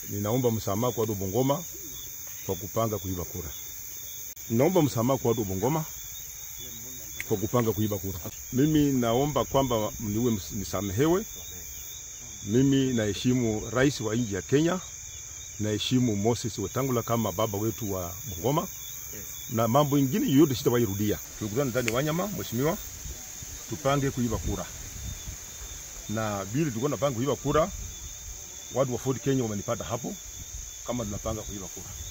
ninaomba msamaha kwa watu wa Bungoma kwa kupanga kuiba kura. Ninaomba msamaha kwa watu wa Bungoma kwa kupanga kuiba kura. Mimi naomba kwamba niwe nisamehewe. Mimi naheshimu rais wa nchi ya Kenya, naheshimu Moses Wetangula kama baba wetu wa Bungoma na mambo ingine yoyote sitawairudia. Tukutane ndani ya Wanyama, mheshimiwa, tupange kuiba kura, na vile tulikuwa tunapanga kuiba kura, watu wa Ford Kenya wamenipata hapo kama tunapanga kuiba kura.